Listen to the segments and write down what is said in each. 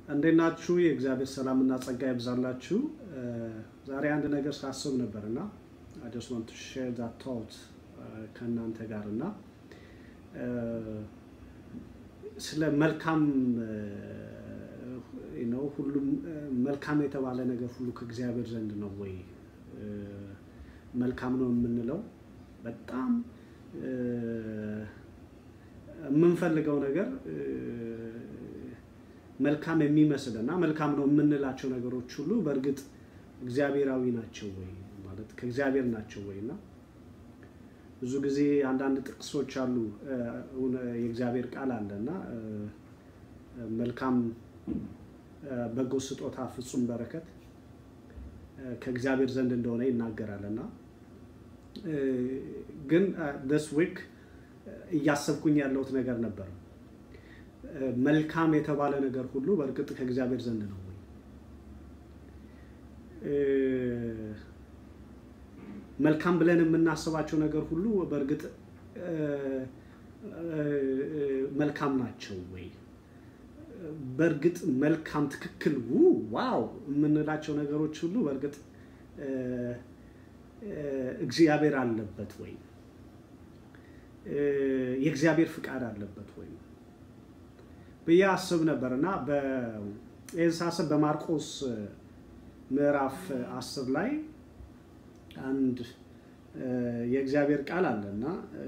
እንዴት ናችሁ? የእግዚአብሔር ሰላምና ጸጋ ይብዛላችሁ። ዛሬ አንድ ነገር ሳስብ ነበር እና I just want to share that thought ከእናንተ ጋር እና ስለ መልካም ነው ሁሉም መልካም የተባለ ነገር ሁሉ ከእግዚአብሔር ዘንድ ነው ወይ መልካም ነው የምንለው? በጣም የምንፈልገው ነገር መልካም የሚመስል እና መልካም ነው የምንላቸው ነገሮች ሁሉ በእርግጥ እግዚአብሔራዊ ናቸው ወይ ማለት ከእግዚአብሔር ናቸው ወይ እና ብዙ ጊዜ አንዳንድ ጥቅሶች አሉ የእግዚአብሔር ቃል አለ እና መልካም በጎ ስጦታ ፍጹም በረከት ከእግዚአብሔር ዘንድ እንደሆነ ይናገራል እና ግን ደስ ዊክ እያሰብኩኝ ያለሁት ነገር ነበር። መልካም የተባለ ነገር ሁሉ በእርግጥ ከእግዚአብሔር ዘንድ ነው ወይ? መልካም ብለን የምናስባቸው ነገር ሁሉ በእርግጥ መልካም ናቸው ወይ? በእርግጥ መልካም ትክክል ዋው የምንላቸው ነገሮች ሁሉ በእርግጥ እግዚአብሔር አለበት ወይ? የእግዚአብሔር ፍቃድ አለበት ወይ ብዬ አስብ ነበር እና ይህን ሳስብ በማርቆስ ምዕራፍ አስር ላይ አንድ የእግዚአብሔር ቃል አለ እና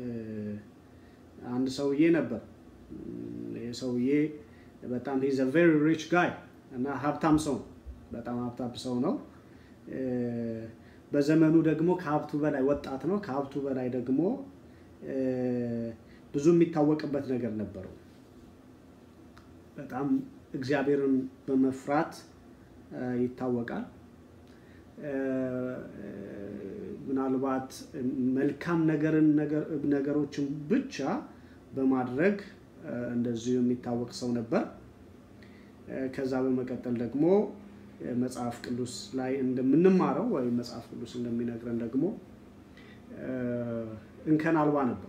አንድ ሰውዬ ነበር። ይህ ሰውዬ በጣም ሂዝ አ ቬሪ ሪች ጋይ እና ሀብታም ሰው በጣም ሀብታም ሰው ነው። በዘመኑ ደግሞ ከሀብቱ በላይ ወጣት ነው። ከሀብቱ በላይ ደግሞ ብዙ የሚታወቅበት ነገር ነበረው። በጣም እግዚአብሔርን በመፍራት ይታወቃል። ምናልባት መልካም ነገርን ነገሮችን ብቻ በማድረግ እንደዚሁ የሚታወቅ ሰው ነበር። ከዛ በመቀጠል ደግሞ መጽሐፍ ቅዱስ ላይ እንደምንማረው ወይም መጽሐፍ ቅዱስ እንደሚነግረን ደግሞ እንከን አልባ ነበር።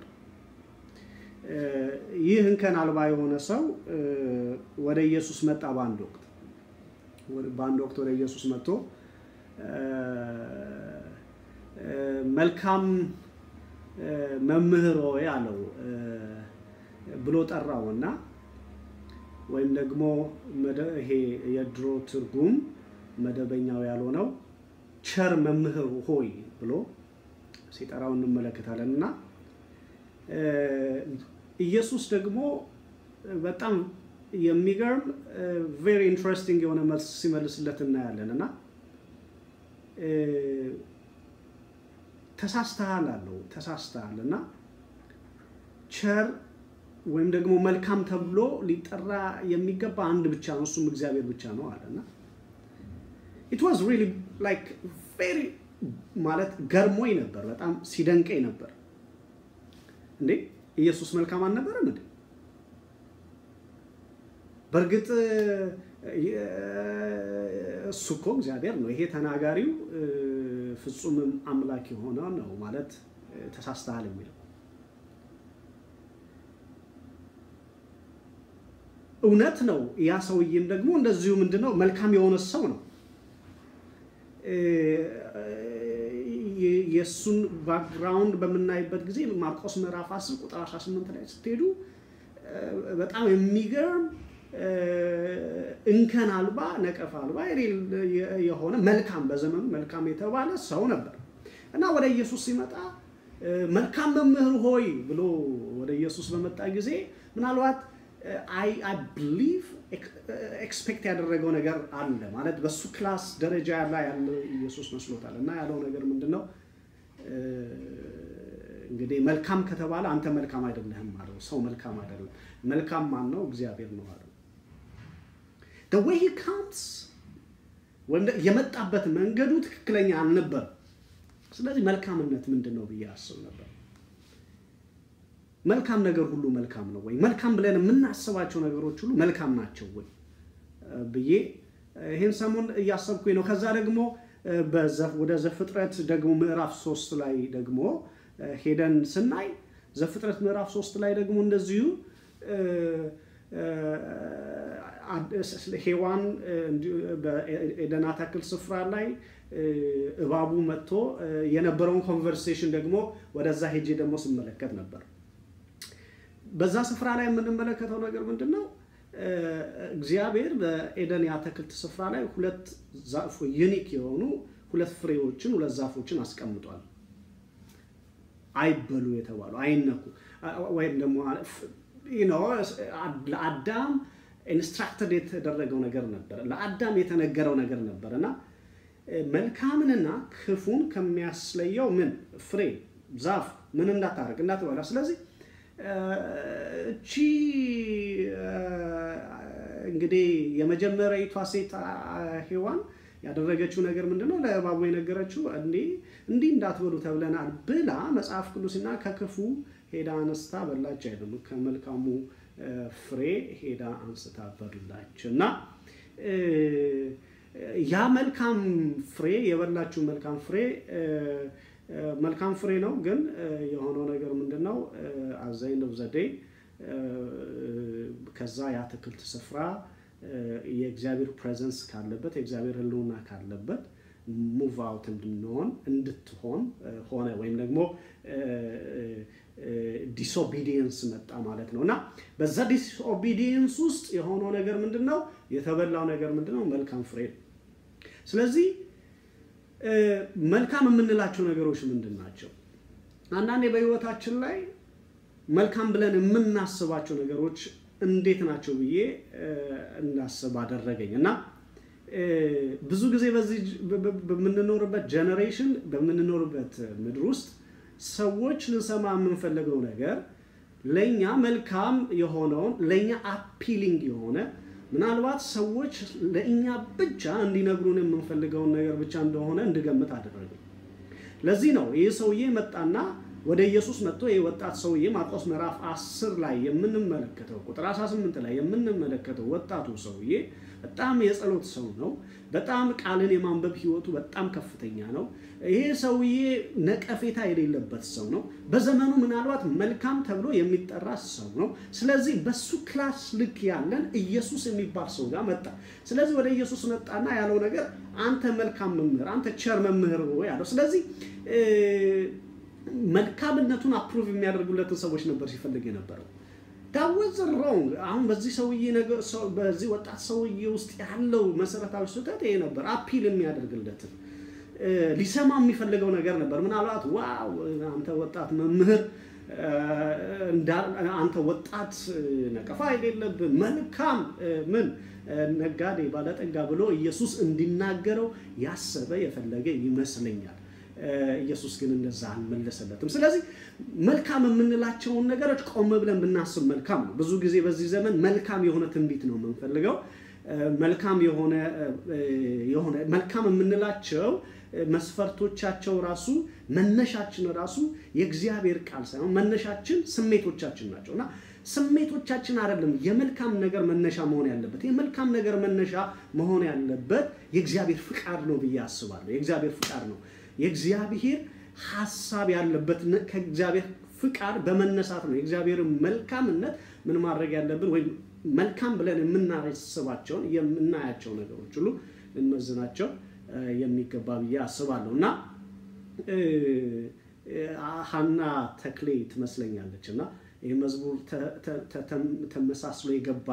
ይህ እንከን አልባ የሆነ ሰው ወደ ኢየሱስ መጣ። በአንድ ወቅት በአንድ ወቅት ወደ ኢየሱስ መጥቶ መልካም መምህር ሆይ አለው ብሎ ጠራው እና ወይም ደግሞ ይሄ የድሮ ትርጉም መደበኛው ያልሆነው ቸር መምህር ሆይ ብሎ ሲጠራው እንመለከታለን እና ኢየሱስ ደግሞ በጣም የሚገርም ቬሪ ኢንትረስቲንግ የሆነ መልስ ሲመልስለት እናያለን እና ተሳስተሃል አለው። ተሳስተሃል እና ቸር ወይም ደግሞ መልካም ተብሎ ሊጠራ የሚገባ አንድ ብቻ ነው፣ እሱም እግዚአብሔር ብቻ ነው አለ እና ኢት ዋዝ ሪሊ ላይክ ቬሪ ማለት ገርሞኝ ነበር፣ በጣም ሲደንቀኝ ነበር። እንዴ ኢየሱስ መልካም አልነበረም እንዴ? በእርግጥ እሱ እኮ እግዚአብሔር ነው። ይሄ ተናጋሪው ፍጹምም አምላክ የሆነ ነው ማለት ተሳስተሃል የሚለው እውነት ነው። ያ ሰውዬም ደግሞ እንደዚሁ ምንድነው መልካም የሆነ ሰው ነው። የእሱን ባክግራውንድ በምናይበት ጊዜ ማርቆስ ምዕራፍ 10 ቁጥር 18 ላይ ስትሄዱ በጣም የሚገርም እንከን አልባ ነቀፍ አልባ የሆነ መልካም በዘመኑ መልካም የተባለ ሰው ነበር እና ወደ ኢየሱስ ሲመጣ መልካም መምህር ሆይ ብሎ ወደ ኢየሱስ በመጣ ጊዜ ምናልባት አይ ብሊቭ ኤክስፔክት ያደረገው ነገር አለ ማለት በሱ ክላስ ደረጃ ላይ ያለ ኢየሱስ መስሎታል እና ያለው ነገር ምንድን ነው እንግዲህ መልካም ከተባለ አንተ መልካም አይደለህም አለው ሰው መልካም አይደለም መልካም ማን ነው እግዚአብሔር ነው አለው the way he comes የመጣበት መንገዱ ትክክለኛ አልነበር ስለዚህ መልካምነት ምንድን ነው ብዬ አስብ ነበር መልካም ነገር ሁሉ መልካም ነው ወይ መልካም ብለን የምናስባቸው ነገሮች ሁሉ መልካም ናቸው ወይ ብዬ ይህን ሰሞን እያሰብኩኝ ነው ከዛ ደግሞ ወደ ዘፍጥረት ደግሞ ምዕራፍ ሶስት ላይ ደግሞ ሄደን ስናይ ዘፍጥረት ምዕራፍ ሶስት ላይ ደግሞ እንደዚሁ ሔዋን በኤደን አትክልት ስፍራ ላይ እባቡ መጥቶ የነበረውን ኮንቨርሴሽን ደግሞ ወደዛ ሄጄ ደግሞ ስመለከት ነበር። በዛ ስፍራ ላይ የምንመለከተው ነገር ምንድን ነው? እግዚአብሔር በኤደን የአትክልት ስፍራ ላይ ሁለት ዛፎ ዩኒክ የሆኑ ሁለት ፍሬዎችን ሁለት ዛፎችን አስቀምጧል። አይበሉ የተባሉ አይነኩ፣ ወይም ደግሞ ለአዳም ኢንስትራክተድ የተደረገው ነገር ነበር፣ ለአዳም የተነገረው ነገር ነበር እና መልካምንና ክፉን ከሚያስለየው ምን ፍሬ ዛፍ ምን እንዳታደርግ እንዳትበላ። ስለዚህ እቺ እንግዲህ የመጀመሪያዊቷ ሴት ሔዋን ያደረገችው ነገር ምንድን ነው? ለእባቡ የነገረችው እንዲህ እንዲህ እንዳትበሉ ተብለናል ብላ መጽሐፍ ቅዱስና ከክፉ ሄዳ አንስታ በላች አይደለም፣ ከመልካሙ ፍሬ ሄዳ አንስታ በላች እና ያ መልካም ፍሬ የበላችው መልካም ፍሬ መልካም ፍሬ ነው። ግን የሆነው ነገር ምንድን ነው? አዛይን ዘዴ ከዛ የአትክልት ስፍራ የእግዚአብሔር ፕሬዘንስ ካለበት የእግዚአብሔር ሕልውና ካለበት ሙቭ አውት እንድንሆን እንድትሆን ሆነ ወይም ደግሞ ዲስኦቢዲየንስ መጣ ማለት ነው እና በዛ ዲስኦቢዲየንስ ውስጥ የሆነው ነገር ምንድን ነው? የተበላው ነገር ምንድን ነው? መልካም ፍሬ ነው። ስለዚህ መልካም የምንላቸው ነገሮች ምንድን ናቸው? አንዳንዴ በህይወታችን ላይ መልካም ብለን የምናስባቸው ነገሮች እንዴት ናቸው ብዬ እንዳስብ አደረገኝ እና ብዙ ጊዜ በዚህ በምንኖርበት ጀኔሬሽን በምንኖርበት ምድር ውስጥ ሰዎች ልንሰማ የምንፈልገው ነገር ለእኛ መልካም የሆነውን ለእኛ አፒሊንግ የሆነ ምናልባት ሰዎች ለእኛ ብቻ እንዲነግሩን የምንፈልገውን ነገር ብቻ እንደሆነ እንድገምት አደረገ። ለዚህ ነው ይህ ሰውዬ መጣና ወደ ኢየሱስ መጥቶ ይህ ወጣት ሰውዬ ማርቆስ ምዕራፍ 10 ላይ የምንመለከተው ቁጥር 18 ላይ የምንመለከተው ወጣቱ ሰውዬ በጣም የጸሎት ሰው ነው። በጣም ቃልን የማንበብ ህይወቱ በጣም ከፍተኛ ነው። ይሄ ሰውዬ ነቀፌታ የሌለበት ሰው ነው። በዘመኑ ምናልባት መልካም ተብሎ የሚጠራ ሰው ነው። ስለዚህ በሱ ክላስ ልክ ያለን ኢየሱስ የሚባል ሰው ጋር መጣ። ስለዚህ ወደ ኢየሱስ መጣና ያለው ነገር አንተ መልካም መምህር፣ አንተ ቸር መምህር ያለው ስለዚህ መልካምነቱን አፕሩቭ የሚያደርጉለትን ሰዎች ነበር ሲፈልግ የነበረው። ዳወዝ ሮንግ። አሁን በዚህ ሰውዬ ነገር በዚህ ወጣት ሰውዬ ውስጥ ያለው መሰረታዊ ስህተት ይሄ ነበር። አፒል የሚያደርግለትን ሊሰማ የሚፈልገው ነገር ነበር። ምናልባት ዋው አንተ ወጣት መምህር፣ አንተ ወጣት ነቀፋ የሌለብን መልካም ምን ነጋዴ፣ ባለጠጋ ብሎ ኢየሱስ እንዲናገረው ያሰበ የፈለገ ይመስለኛል። ኢየሱስ ግን እንደዛ አልመለሰለትም። ስለዚህ መልካም የምንላቸውን ነገሮች ቆም ብለን ብናስብ መልካም ነው። ብዙ ጊዜ በዚህ ዘመን መልካም የሆነ ትንቢት ነው የምንፈልገው። መልካም የሆነ የሆነ መልካም የምንላቸው መስፈርቶቻቸው ራሱ መነሻችን ራሱ የእግዚአብሔር ቃል ሳይሆን መነሻችን ስሜቶቻችን ናቸው እና ስሜቶቻችን አይደለም የመልካም ነገር መነሻ መሆን ያለበት። የመልካም ነገር መነሻ መሆን ያለበት የእግዚአብሔር ፍቃድ ነው ብዬ አስባለሁ። የእግዚአብሔር ፍቃድ ነው የእግዚአብሔር ሀሳብ ያለበት ከእግዚአብሔር ፍቃድ በመነሳት ነው። የእግዚአብሔር መልካምነት ምን ማድረግ ያለብን ወይም መልካም ብለን የምናስባቸውን የምናያቸው ነገሮች ሁሉ ልንመዝናቸው የሚገባ ብዬ አስባለሁ እና ሀና ተክሌ ትመስለኛለች እና ይህ መዝሙር ተመሳስሎ የገባ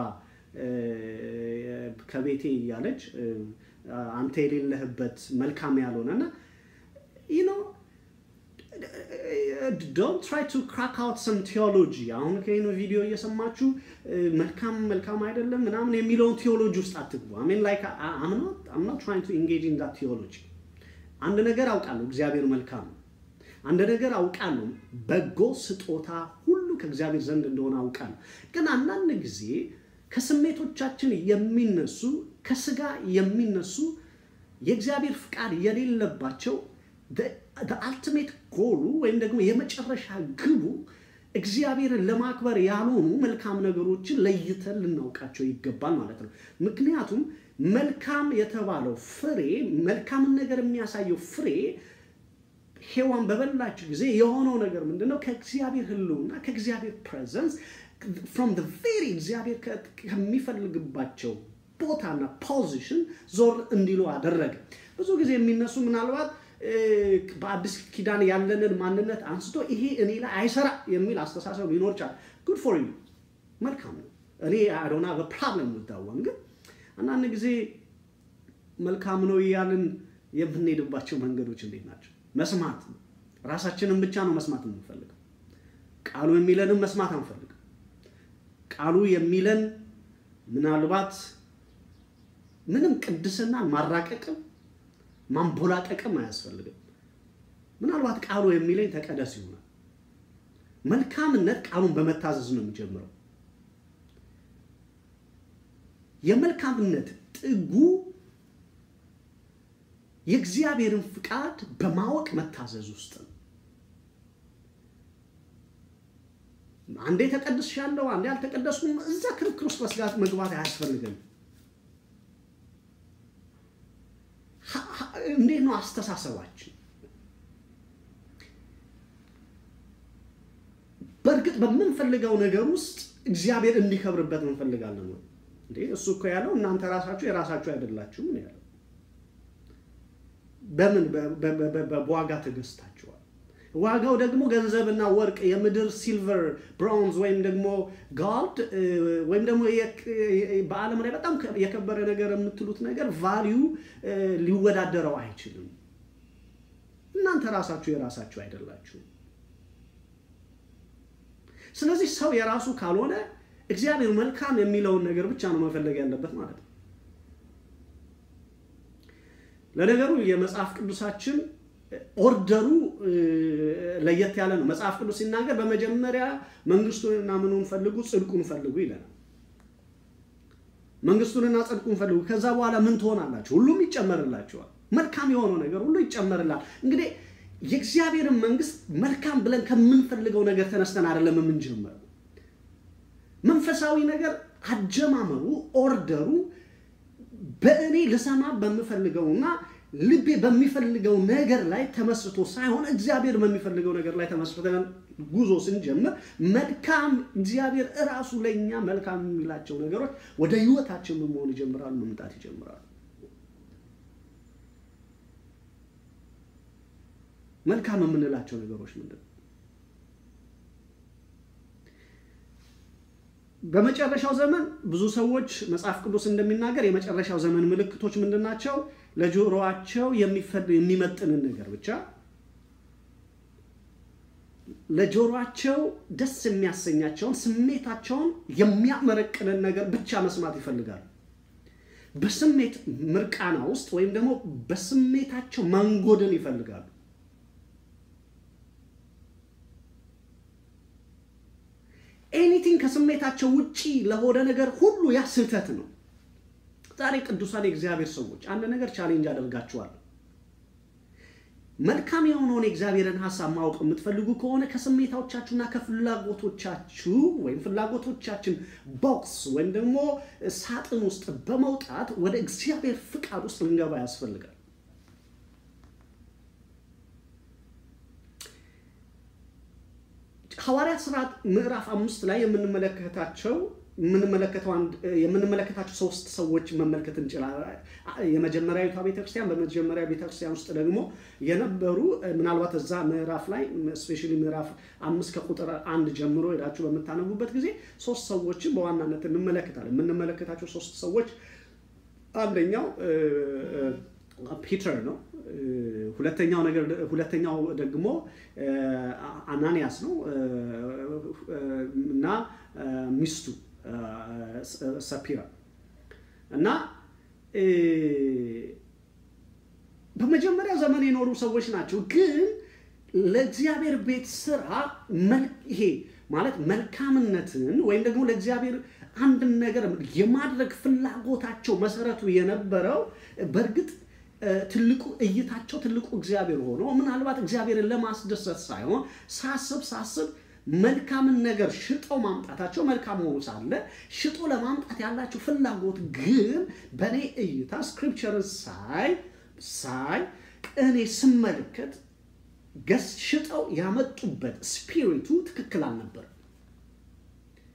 ከቤቴ እያለች አንተ የሌለህበት መልካም ያልሆነ እና you know don't try to crack out some theology አሁን ከይኑ ቪዲዮ እየሰማችሁ መልካም መልካም አይደለም ምናምን የሚለውን ቴዎሎጂ ውስጥ አትግቡ I mean like I'm not I'm not trying to engage in that theology አንድ ነገር አውቃለሁ እግዚአብሔር መልካም ነው አንድ ነገር አውቃለሁ በጎ ስጦታ ሁሉ ከእግዚአብሔር ዘንድ እንደሆነ አውቃለሁ ግን አንዳንድ ጊዜ ከስሜቶቻችን የሚነሱ ከስጋ የሚነሱ የእግዚአብሔር ፍቃድ የሌለባቸው አልቲሜት ጎሉ ወይም ደግሞ የመጨረሻ ግቡ እግዚአብሔርን ለማክበር ያልሆኑ መልካም ነገሮችን ለይተን ልናውቃቸው ይገባል ማለት ነው። ምክንያቱም መልካም የተባለው ፍሬ መልካምን ነገር የሚያሳየው ፍሬ ሔዋን በበላች ጊዜ የሆነው ነገር ምንድን ነው? ከእግዚአብሔር ሕልውና ከእግዚአብሔር ፕሬዘንስ ፍሮም ቬሪ እግዚአብሔር ከሚፈልግባቸው ቦታና ፖዚሽን ዞር እንዲሉ አደረገ። ብዙ ጊዜ የሚነሱ ምናልባት በአዲስ ኪዳን ያለንን ማንነት አንስቶ ይሄ እኔ ላይ አይሰራ የሚል አስተሳሰብ ሊኖር ይችላል። ጉድ ፎር ዩ መልካም ነው። እኔ አዶና በፕሮብለም ምታወን ግን አንዳንድ ጊዜ መልካም ነው እያልን የምንሄድባቸው መንገዶች እንዴት ናቸው? መስማት ነው። ራሳችንን ብቻ ነው መስማት የምንፈልገው። ቃሉ የሚለንም መስማት አንፈልግም። ቃሉ የሚለን ምናልባት ምንም ቅድስናን ማራቀቅም ማንቦላቀቅም አያስፈልግም። ምናልባት ቃሉ የሚለኝ ተቀደስ ይሆናል። መልካምነት ቃሉን በመታዘዝ ነው የሚጀምረው። የመልካምነት ጥጉ የእግዚአብሔርን ፍቃድ በማወቅ መታዘዝ ውስጥ ነው። አንዴ ተቀድሻለሁ፣ አንዴ አልተቀደስኩም፣ እዛ ክርክር ውስጥ መስጋት መግባት አያስፈልግም። እንዴት ነው አስተሳሰባችን? በእርግጥ በምንፈልገው ነገር ውስጥ እግዚአብሔር እንዲከብርበት እንፈልጋለን ወይ? እንዴ እሱ እኮ ያለው እናንተ ራሳችሁ የራሳችሁ አይደላችሁም ነው ያለው። በምን በዋጋ ተገዝታችኋል። ዋጋው ደግሞ ገንዘብና ወርቅ፣ የምድር ሲልቨር፣ ብሮንዝ ወይም ደግሞ ጋልድ ወይም ደግሞ በዓለም ላይ በጣም የከበረ ነገር የምትሉት ነገር ቫሊዩ ሊወዳደረው አይችልም። እናንተ ራሳችሁ የራሳችሁ አይደላችሁም። ስለዚህ ሰው የራሱ ካልሆነ እግዚአብሔር መልካም የሚለውን ነገር ብቻ ነው መፈለግ ያለበት ማለት ነው። ለነገሩ የመጽሐፍ ቅዱሳችን ኦርደሩ ለየት ያለ ነው። መጽሐፍ ቅዱስ ሲናገር በመጀመሪያ መንግስቱንና ምኑን ፈልጉ፣ ጽድቁን ፈልጉ ይለናል። መንግስቱንና ጽድቁን ፈልጉ፣ ከዛ በኋላ ምን ትሆናላችሁ? ሁሉም ይጨመርላችኋል። መልካም የሆነው ነገር ሁሉ ይጨመርላል። እንግዲህ የእግዚአብሔርን መንግስት መልካም ብለን ከምንፈልገው ነገር ተነስተን አይደለም የምንጀምረው። መንፈሳዊ ነገር አጀማመሩ ኦርደሩ በእኔ ልሰማ በምፈልገውና ልቤ በሚፈልገው ነገር ላይ ተመስርቶ ሳይሆን እግዚአብሔር በሚፈልገው ነገር ላይ ተመስርተን ጉዞ ስንጀምር መልካም እግዚአብሔር እራሱ ለእኛ መልካም የሚላቸው ነገሮች ወደ ህይወታችን መሆን ይጀምራሉ፣ መምጣት ይጀምራሉ። መልካም የምንላቸው ነገሮች ምንድን ነው? በመጨረሻው ዘመን ብዙ ሰዎች መጽሐፍ ቅዱስ እንደሚናገር የመጨረሻው ዘመን ምልክቶች ምንድን ናቸው? ለጆሮአቸው የሚመጥንን ነገር ብቻ ለጆሮአቸው ደስ የሚያሰኛቸውን ስሜታቸውን የሚያመረቅንን ነገር ብቻ መስማት ይፈልጋሉ። በስሜት ምርቃና ውስጥ ወይም ደግሞ በስሜታቸው መንጎድን ይፈልጋሉ። ኤኒቲንግ ከስሜታቸው ውጪ ለሆነ ነገር ሁሉ ያ ስህተት ነው። ዛሬ ቅዱሳን የእግዚአብሔር ሰዎች አንድ ነገር ቻሌንጅ አደርጋችኋለሁ። መልካም የሆነውን የእግዚአብሔርን ሀሳብ ማወቅ የምትፈልጉ ከሆነ ከስሜታዎቻችሁና ከፍላጎቶቻችሁ ወይም ፍላጎቶቻችን ቦክስ ወይም ደግሞ ሳጥን ውስጥ በመውጣት ወደ እግዚአብሔር ፍቃድ ውስጥ ልንገባ ያስፈልጋል። ሐዋርያት ሥርዓት ምዕራፍ አምስት ላይ የምንመለከታቸው የምንመለከታቸው ሶስት ሰዎች መመልከት እንችላለን። የመጀመሪያዊቷ ቤተክርስቲያን፣ በመጀመሪያ ቤተክርስቲያን ውስጥ ደግሞ የነበሩ ምናልባት እዛ ምዕራፍ ላይ ስፔሻሊ ምዕራፍ አምስት ከቁጥር አንድ ጀምሮ ሄዳችሁ በምታነቡበት ጊዜ ሶስት ሰዎችን በዋናነት እንመለከታለን። የምንመለከታቸው ሶስት ሰዎች አንደኛው ፒተር ነው። ሁለተኛው ነገር ሁለተኛው ደግሞ አናንያስ ነው እና ሚስቱ ሰፒራ እና በመጀመሪያ ዘመን የኖሩ ሰዎች ናቸው። ግን ለእግዚአብሔር ቤት ስራ ይሄ ማለት መልካምነትን ወይም ደግሞ ለእግዚአብሔር አንድን ነገር የማድረግ ፍላጎታቸው መሰረቱ የነበረው በእርግጥ ትልቁ እይታቸው ትልቁ እግዚአብሔር ሆኖ ምናልባት እግዚአብሔርን ለማስደሰት ሳይሆን ሳስብ ሳስብ መልካምን ነገር ሽጠው ማምጣታቸው መልካም ሆኖ ሳለ ሽጦ ለማምጣት ያላቸው ፍላጎት ግን በእኔ እይታ ስክሪፕቸርን ሳይ ሳይ እኔ ስመለከት ገስ ሽጠው ያመጡበት ስፒሪቱ ትክክል አልነበረም።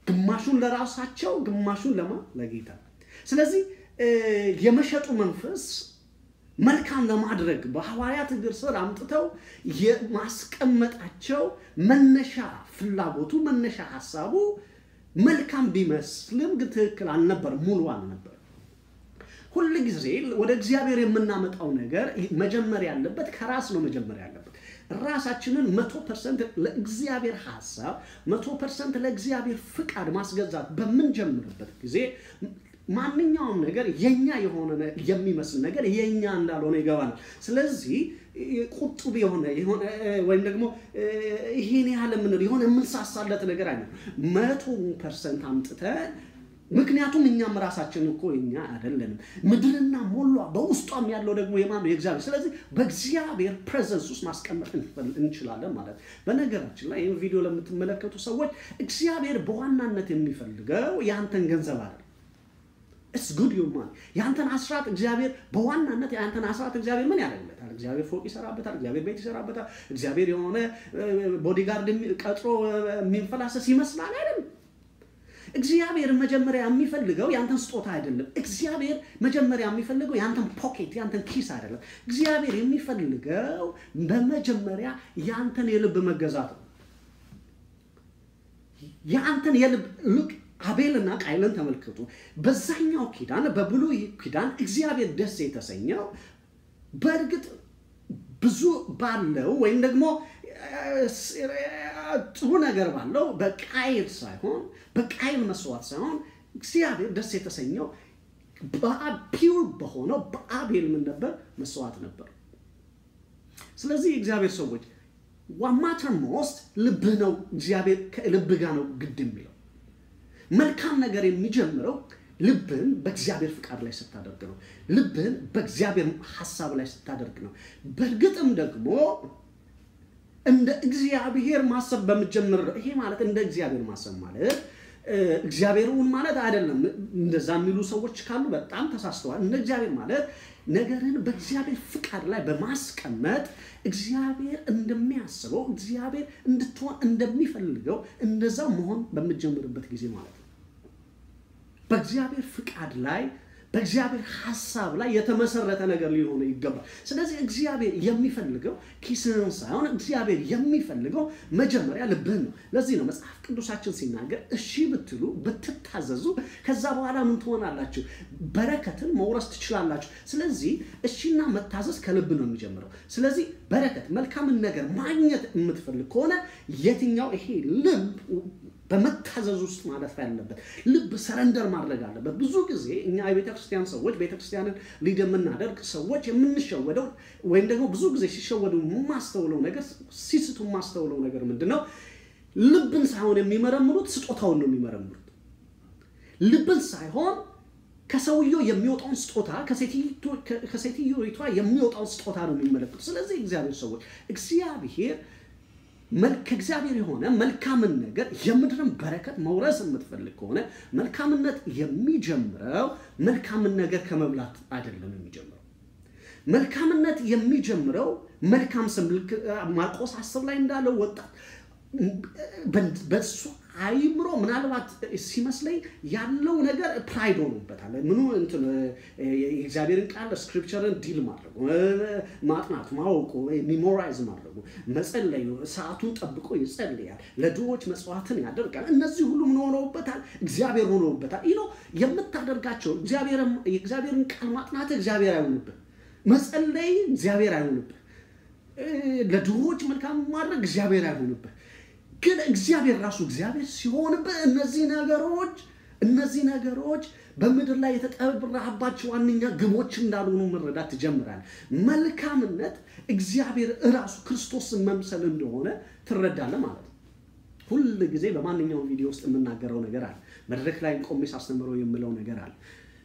ግማሹን ለራሳቸው ግማሹን ለማ ለጌታ። ስለዚህ የመሸጡ መንፈስ መልካም ለማድረግ በሐዋርያት እግር ስር አምጥተው የማስቀመጣቸው መነሻ ፍላጎቱ መነሻ ሀሳቡ መልካም ቢመስልም ግን ትክክል አልነበር፣ ሙሉ አልነበር። ሁል ጊዜ ወደ እግዚአብሔር የምናመጣው ነገር መጀመር ያለበት ከራስ ነው መጀመር ያለበት። ራሳችንን መቶ ፐርሰንት ለእግዚአብሔር ሀሳብ መቶ ፐርሰንት ለእግዚአብሔር ፍቃድ ማስገዛት በምንጀምርበት ጊዜ ማንኛውም ነገር የኛ የሆነ የሚመስል ነገር የኛ እንዳልሆነ ይገባናል። ስለዚህ ቁጡብ የሆነ ወይም ደግሞ ይሄን ያህል የምንል የሆነ የምንሳሳለት ነገር አይነት መቶ ፐርሰንት አምጥተን ምክንያቱም እኛም ራሳችን እኮ እኛ አይደለንም። ምድርና ሞሏ በውስጧም ያለው ደግሞ የማን የእግዚአብሔር። ስለዚህ በእግዚአብሔር ፕሬዘንስ ውስጥ ማስቀመጥ እንችላለን ማለት። በነገራችን ላይ ይህን ቪዲዮ ለምትመለከቱ ሰዎች እግዚአብሔር በዋናነት የሚፈልገው የአንተን ገንዘብ አይደለም። ኢትስ ጉድ ዩ ማን የአንተን አስራት እግዚአብሔር በዋናነት የአንተን አስራት እግዚአብሔር ምን ያደርግለታል? እግዚአብሔር ፎቅ ይሰራበታል። እግዚአብሔር ቤት ይሰራበታል። እግዚአብሔር የሆነ ቦዲጋርድ ቀጥሮ የሚንፈላሰስ ይመስላል አይደለም። እግዚአብሔር መጀመሪያ የሚፈልገው ያንተን ስጦታ አይደለም። እግዚአብሔር መጀመሪያ የሚፈልገው ያንተን ፖኬት ያንተን ኪስ አይደለም። እግዚአብሔር የሚፈልገው በመጀመሪያ ያንተን የልብ መገዛት ነው። የአንተን የልብ ልቅ አቤልና ቃይልን ተመልከቱ። በዛኛው ኪዳን በብሉይ ኪዳን እግዚአብሔር ደስ የተሰኘው በእርግጥ ብዙ ባለው ወይም ደግሞ ጥሩ ነገር ባለው በቃይል ሳይሆን በቃይል መስዋዕት ሳይሆን እግዚአብሔር ደስ የተሰኘው ፒውር በሆነው በአቤል ምን ነበር? መስዋዕት ነበር። ስለዚህ የእግዚአብሔር ሰዎች ዋማተር ሞስት ልብህ ነው። እግዚአብሔር ከልብህ ጋር ነው ግድ የሚለው መልካም ነገር የሚጀምረው ልብህን በእግዚአብሔር ፍቃድ ላይ ስታደርግ ነው። ልብህን በእግዚአብሔር ሀሳብ ላይ ስታደርግ ነው። በእርግጥም ደግሞ እንደ እግዚአብሔር ማሰብ በምጀምር ይሄ ማለት እንደ እግዚአብሔር ማሰብ ማለት እግዚአብሔርን ማለት አይደለም። እንደዛ የሚሉ ሰዎች ካሉ በጣም ተሳስተዋል። እንደ እግዚአብሔር ማለት ነገርን በእግዚአብሔር ፍቃድ ላይ በማስቀመጥ እግዚአብሔር እንደሚያስበው እግዚአብሔር እንድትሆን እንደሚፈልገው እንደዛ መሆን በምጀምርበት ጊዜ ማለት ነው። በእግዚአብሔር ፍቃድ ላይ በእግዚአብሔር ሀሳብ ላይ የተመሰረተ ነገር ሊሆነ ይገባል። ስለዚህ እግዚአብሔር የሚፈልገው ኪስህን ሳይሆን እግዚአብሔር የሚፈልገው መጀመሪያ ልብህን ነው። ለዚህ ነው መጽሐፍ ቅዱሳችን ሲናገር እሺ ብትሉ ብትታዘዙ፣ ከዛ በኋላ ምን ትሆናላችሁ? በረከትን መውረስ ትችላላችሁ። ስለዚህ እሺና መታዘዝ ከልብ ነው የሚጀምረው። ስለዚህ በረከት፣ መልካምን ነገር ማግኘት የምትፈልግ ከሆነ የትኛው ይሄ ልብ በመታዘዝ ውስጥ ማለፍ ያለበት ልብ ሰረንደር ማድረግ አለበት። ብዙ ጊዜ እኛ የቤተክርስቲያን ሰዎች ቤተክርስቲያንን ሊድ የምናደርግ ሰዎች የምንሸወደው ወይም ደግሞ ብዙ ጊዜ ሲሸወዱ የማስተውለው ነገር ሲስቱ የማስተውለው ነገር ምንድን ነው? ልብን ሳይሆን የሚመረምሩት ስጦታውን ነው የሚመረምሩት። ልብን ሳይሆን ከሰውየው የሚወጣውን ስጦታ ከሴትዮቷ የሚወጣውን ስጦታ ነው የሚመለከቱት። ስለዚህ እግዚአብሔር ሰዎች እግዚአብሔር ከእግዚአብሔር የሆነ መልካምን ነገር የምድርን በረከት መውረስ የምትፈልግ ከሆነ መልካምነት የሚጀምረው መልካምን ነገር ከመብላት አይደለም የሚጀምረው። መልካምነት የሚጀምረው መልካም ስም ማርቆስ አስር ላይ እንዳለው ወጣት በሱ አይምሮ ምናልባት ሲመስለኝ ያለው ነገር ፕራይድ ሆኖበታል። ምኑ እንትን የእግዚአብሔርን ቃል ስክሪፕቸርን ዲል ማድረጉ፣ ማጥናቱ፣ ማወቁ፣ ሚሞራይዝ ማድረጉ፣ መጸለዩ፣ ሰዓቱን ጠብቆ ይጸልያል፣ ለድሆች መጽዋዕትን ያደርጋል። እነዚህ ሁሉ ምን ሆነውበታል? እግዚአብሔር ሆነውበታል። ይህ ነው የምታደርጋቸው። የእግዚአብሔርን ቃል ማጥናት እግዚአብሔር አይሆንብህ፣ መጸለይ እግዚአብሔር አይሆንብህ፣ ለድሆች መልካም ማድረግ እግዚአብሔር አይሆንብህ ግን እግዚአብሔር ራሱ እግዚአብሔር ሲሆንብህ እነዚህ ነገሮች እነዚህ ነገሮች በምድር ላይ የተጠራባቸው ዋነኛ ግቦች እንዳልሆኑ መረዳት ትጀምራለህ። መልካምነት እግዚአብሔር እራሱ ክርስቶስን መምሰል እንደሆነ ትረዳለህ ማለት ነው። ሁል ጊዜ በማንኛውም ቪዲዮ ውስጥ የምናገረው ነገር አለ። መድረክ ላይ ቆሜ ሳስተምረው የምለው ነገር አለ።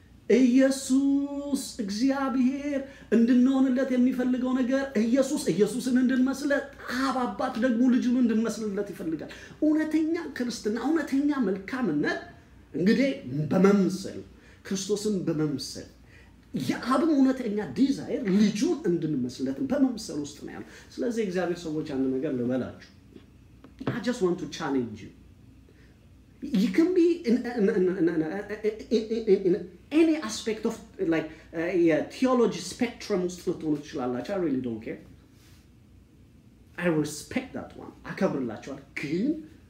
ኢየሱስ እግዚአብሔር እንድንሆንለት የሚፈልገው ነገር ኢየሱስ ኢየሱስን እንድንመስለት አብ አባት ደግሞ ልጁን እንድንመስልለት ይፈልጋል። እውነተኛ ክርስትና እውነተኛ መልካምነት እንግዲህ በመምሰል ክርስቶስን በመምሰል የአብም እውነተኛ ዲዛይር ልጁን እንድንመስለትን በመምሰል ውስጥ ነው ያለው። ስለዚህ እግዚአብሔር ሰዎች አንድ ነገር ልበላችሁ። አይ ጀስት ዋንት ቱ ቻሌንጅ ዩ you can be in, in, in, in, in, in any aspect of like uh, የቲዮሎጂ ስፔክትረም ውስጥ ልትሆኑ ትችላላችሁ። I really don't care. I respect that one. አከብርላችኋል። ግን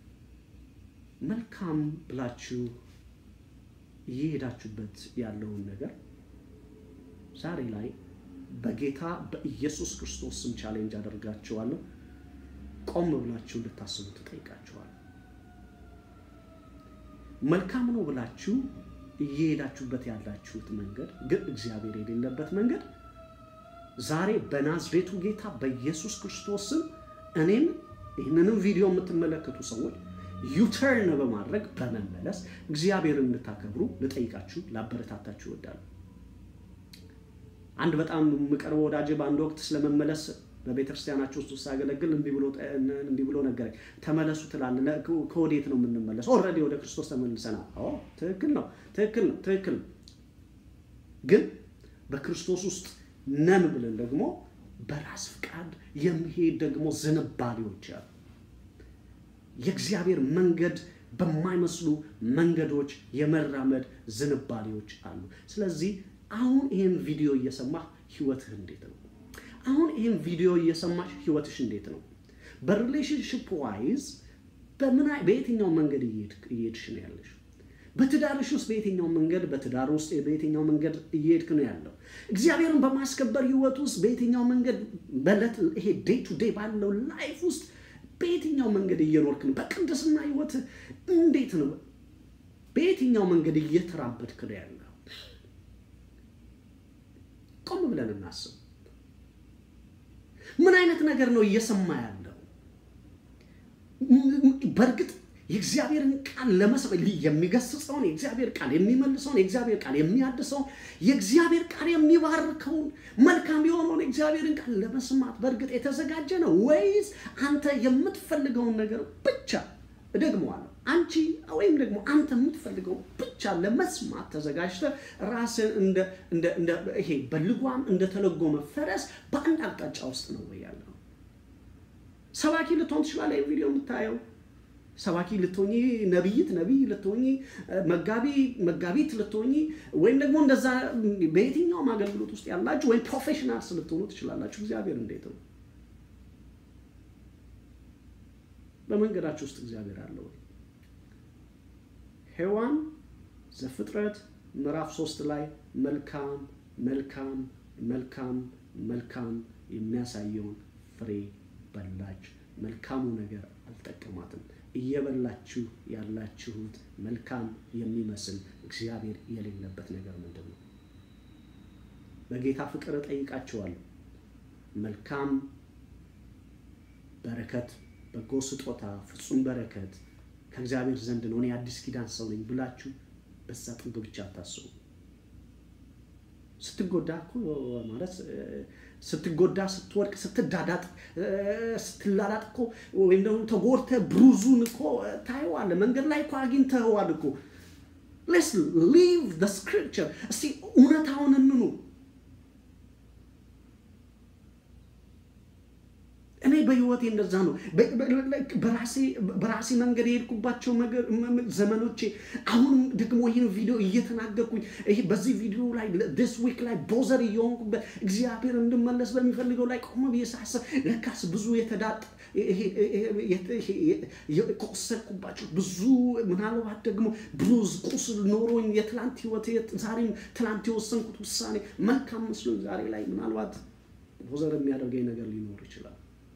መልካም ብላችሁ እየሄዳችሁበት ያለውን ነገር ዛሬ ላይ በጌታ በኢየሱስ ክርስቶስ ስም ቻሌንጅ አደርጋችኋለሁ። ቆም ብላችሁ እንድታስቡ ትጠይቃችኋል። መልካም ነው ብላችሁ እየሄዳችሁበት ያላችሁት መንገድ ግን እግዚአብሔር የሌለበት መንገድ ዛሬ በናዝሬቱ ጌታ በኢየሱስ ክርስቶስ ስም እኔም ይህንንም ቪዲዮ የምትመለከቱ ሰዎች ዩተርን በማድረግ በመመለስ እግዚአብሔርን እንድታከብሩ ልጠይቃችሁ ላበረታታችሁ እወዳለሁ። አንድ በጣም የምቀርበው ወዳጅ በአንድ ወቅት ስለመመለስ በቤተ ክርስቲያናቸው ውስጥ ሳገለግል እንዲህ ብሎ ነገረኝ። ተመለሱ ትላለህ፣ ከወዴት ነው የምንመለስ? ኦልሬዲ ወደ ክርስቶስ ተመልሰናል። ትክክል ነው፣ ትክክል ነው፣ ትክክል ነው። ግን በክርስቶስ ውስጥ ነን ብለን ደግሞ በራስ ፍቃድ የሚሄድ ደግሞ ዝንባሌዎች አሉ። የእግዚአብሔር መንገድ በማይመስሉ መንገዶች የመራመድ ዝንባሌዎች አሉ። ስለዚህ አሁን ይህን ቪዲዮ እየሰማህ ህይወትህ እንዴት ነው? አሁን ይህን ቪዲዮ እየሰማሽ ህይወትሽ እንዴት ነው? በሪሌሽንሽፕ ዋይዝ በየትኛው መንገድ እየሄድሽ ነው ያለሽ? በትዳርሽ ውስጥ በየትኛው መንገድ በትዳር ውስጥ በየትኛው መንገድ እየሄድክ ነው ያለው? እግዚአብሔርን በማስከበር ህይወት ውስጥ በየትኛው መንገድ በለት ይሄ ዴይ ቱ ዴይ ባለው ላይፍ ውስጥ በየትኛው መንገድ እየኖርክ ነው? በቅድስና ህይወት እንዴት ነው? በየትኛው መንገድ እየተራመድክ ነው ያለው? ቆም ብለን እናስብ። ምን አይነት ነገር ነው እየሰማ ያለው? በእርግጥ የእግዚአብሔርን ቃል ለመስበክ የሚገስጸውን የእግዚአብሔር ቃል የሚመልሰውን የእግዚአብሔር ቃል የሚያድሰውን የእግዚአብሔር ቃል የሚባርከውን መልካም የሆነውን የእግዚአብሔርን ቃል ለመስማት በእርግጥ የተዘጋጀ ነው ወይስ አንተ የምትፈልገውን ነገር ብቻ እደግመዋለሁ፣ አንቺ ወይም ደግሞ አንተ የምትፈልገውን ብቻ ለመስማት ተዘጋጅተ ራስን እንደ ይሄ በልጓም እንደተለጎመ ፈረስ በአንድ አቅጣጫ ውስጥ ነው ወይ ያለው? ሰባኪ ልትሆን ትችላለህ። ይህ ቪዲዮ የምታየው ሰባኪ ልትሆኚ፣ ነቢይት ነቢይ ልትሆኚ፣ መጋቢ መጋቢት ልትሆኚ፣ ወይም ደግሞ እንደዛ በየትኛውም አገልግሎት ውስጥ ያላችሁ ወይም ፕሮፌሽናልስ ልትሆኑ ትችላላችሁ። እግዚአብሔር እንዴት ነው በመንገዳችሁ ውስጥ እግዚአብሔር አለ ወይ? ሔዋን ዘፍጥረት ምዕራፍ ሶስት ላይ መልካም መልካም መልካም መልካም የሚያሳየውን ፍሬ በላች። መልካሙ ነገር አልጠቀማትም። እየበላችሁ ያላችሁት መልካም የሚመስል እግዚአብሔር የሌለበት ነገር ምንድን ነው? በጌታ ፍቅር እጠይቃችኋለሁ። መልካም በረከት፣ በጎ ስጦታ፣ ፍጹም በረከት ከእግዚአብሔር ዘንድ ነው። እኔ አዲስ ኪዳን ሰው ነኝ ብላችሁ በዛ ጥግ ብቻ አታስቡ። ስትጎዳ እኮ ማለት ስትጎዳ፣ ስትወድቅ፣ ስትዳዳጥ፣ ስትላላጥ እኮ ወይም ደግሞ ተጎድተህ ብሩዙን እኮ ታየዋለህ። መንገድ ላይ እኮ አግኝተኸዋል እኮ። ሌትስ ሊቭ ዘ ስክሪፕቸር። እስቲ እውነታውን እንኑ። እኔ በህይወቴ እንደዛ ነው። በራሴ መንገድ የሄድኩባቸው ዘመኖቼ አሁንም ደግሞ ይህን ቪዲዮ እየተናገርኩኝ በዚህ ቪዲዮ ላይ ዲስ ዊክ ላይ ቦዘር እየሆንኩበት እግዚአብሔር እንድመለስ በሚፈልገው ላይ ቆመ ብዬ ሳስብ ለካስ ብዙ የተዳጥ የቆሰልኩባቸው ብዙ ምናልባት ደግሞ ብሩዝ ቁስል ኖሮኝ የትላንት ህይወት ዛሬም ትላንት የወሰንኩት ውሳኔ መልካም መስሎኝ ዛሬ ላይ ምናልባት ቦዘር የሚያደርገኝ ነገር ሊኖር ይችላል።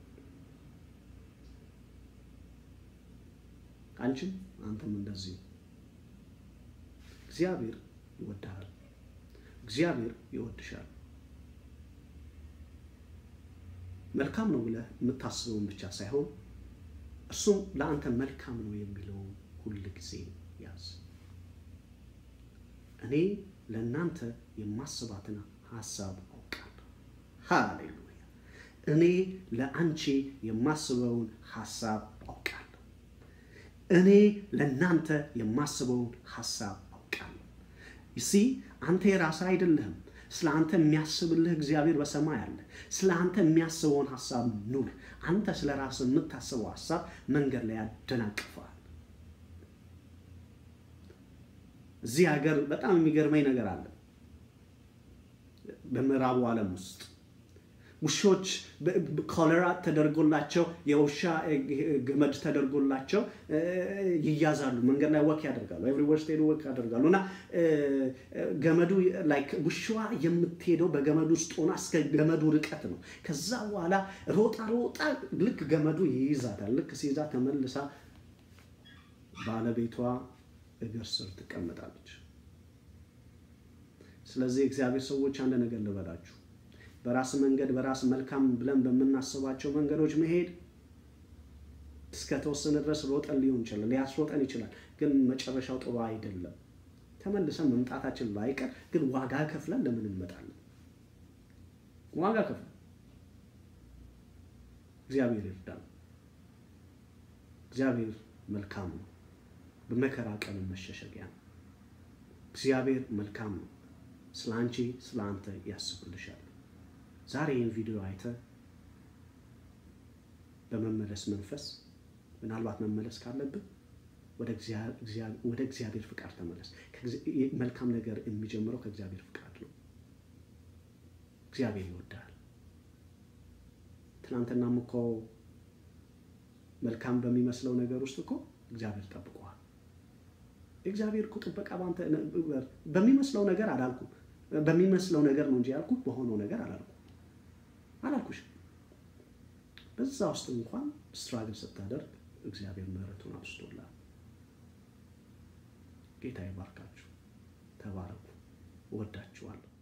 አንቺም አንተም እንደዚህ እግዚአብሔር ይወድሃል። እግዚአብሔር ይወድሻል። መልካም ነው ብለህ የምታስበውን ብቻ ሳይሆን እርሱም ለአንተ መልካም ነው የሚለውን ሁል ጊዜ ያዝ። እኔ ለእናንተ የማስባትን ሀሳብ አውቃለሁ። ሃሌሉያ! እኔ ለአንቺ የማስበውን ሀሳብ አውቃለሁ። እኔ ለእናንተ የማስበውን ሀሳብ አውቃለሁ። ይሲ አንተ የራስህ አይደለህም። ስለ አንተ የሚያስብልህ እግዚአብሔር በሰማይ አለ። ስለ አንተ የሚያስበውን ሀሳብ ኑር። አንተ ስለ ራስህ የምታስበው ሀሳብ መንገድ ላይ ያደናቅፈዋል። እዚህ ሀገር በጣም የሚገርመኝ ነገር አለ። በምዕራቡ ዓለም ውስጥ ውሾች ኮለራ ተደርጎላቸው የውሻ ገመድ ተደርጎላቸው ይያዛሉ። መንገድ ላይ ወክ ያደርጋሉ። ኤቭሪዌር ስትሄዱ ወክ ያደርጋሉ እና ገመዱ ላይክ ውሻዋ የምትሄደው በገመዱ ውስጥ ሆና እስከ ገመዱ ርቀት ነው። ከዛ በኋላ ሮጣ ሮጣ ልክ ገመዱ ይይዛታል። ልክ ሲይዛ ተመልሳ ባለቤቷ እግር ስር ትቀመጣለች። ስለዚህ እግዚአብሔር ሰዎች አንድ ነገር ልበላችሁ በራስ መንገድ በራስ መልካም ብለን በምናስባቸው መንገዶች መሄድ እስከ ተወሰነ ድረስ ሮጠን ሊሆን ይችላል፣ ሊያስሮጠን ይችላል። ግን መጨረሻው ጥሩ አይደለም። ተመልሰን መምጣታችን ላይቀር ግን ዋጋ ከፍለን ለምን እንመጣለን? ዋጋ ከፍለን እግዚአብሔር ይርዳል። እግዚአብሔር መልካም ነው። በመከራ ቀን መሸሸጊያ ነው። እግዚአብሔር መልካም ነው። ስለ አንቺ ስለ አንተ ያስብልሻል። ዛሬ ይህን ቪዲዮ አይተ በመመለስ መንፈስ ምናልባት መመለስ ካለብን ወደ እግዚአብሔር ፍቃድ ተመለስ። መልካም ነገር የሚጀምረው ከእግዚአብሔር ፍቃድ ነው። እግዚአብሔር ይወዳል። ትናንትናም እኮ መልካም በሚመስለው ነገር ውስጥ እኮ እግዚአብሔር ጠብቀዋል። እግዚአብሔር እኮ ጥበቃ በአንተ በሚመስለው ነገር አላልኩም። በሚመስለው ነገር ነው እንጂ ያልኩት በሆነው ነገር አላልኩም አላልኩሽ። በዛ ውስጥ እንኳን ስትራግል ስታደርግ እግዚአብሔር ምሕረቱን አብስቶላል። ጌታ ይባርካችሁ። ተባረኩ። እወዳችኋለሁ።